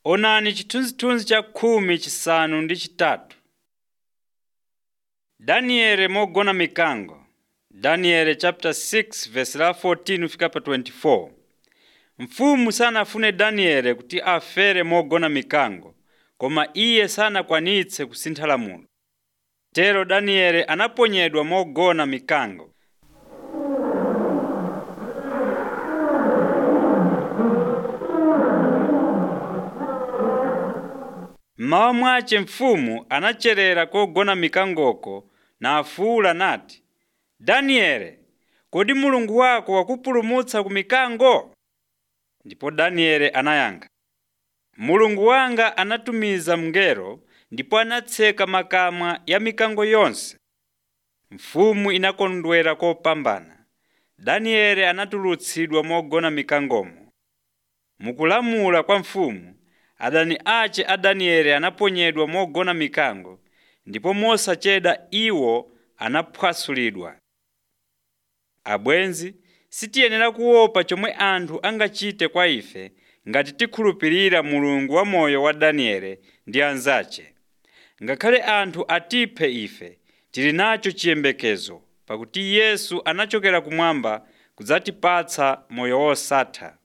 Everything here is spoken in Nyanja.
Onani chithunzithunzi cha khumi chisanu ndi chitatu. Danieli mogona mikango. Daniel chapter 6 verse la 14 fika pa 24. Mfumu sanafune Danieli kuti afere mogona mikango, koma iye sanakwanitse kusintha lamulo. Tero Danieli anaponyedwa mogona mikango. Mmawa mwace mfumu anacherera kogona mikangoko nafuwula nati, Danieli, kodi Mulungu wako wakupulumutsa ku mikango? Ndipo Danieli anayankha, Mulungu wanga anatumiza mngelo ndipo anatseka makamwa ya mikango yonse. Mfumu inakondwera kopambana. Danieli anatulutsidwa mogona mikangomo. Mukulamula kwa mfumu, adani ace a Danieli anaponyedwa mogona mikango, ndipo mosachedwa iwo anaphwasulidwa. Abwenzi, sitiyenera kuopa chomwe anthu angachite kwa ife ngati tikhulupirira Mulungu wamoyo wa Danieli ndi anzace. Ngakhale anthu atiphe ife, tili nacho chiyembekezo pakuti Yesu anachokera kumwamba kudzatipatsa moyo wosatha.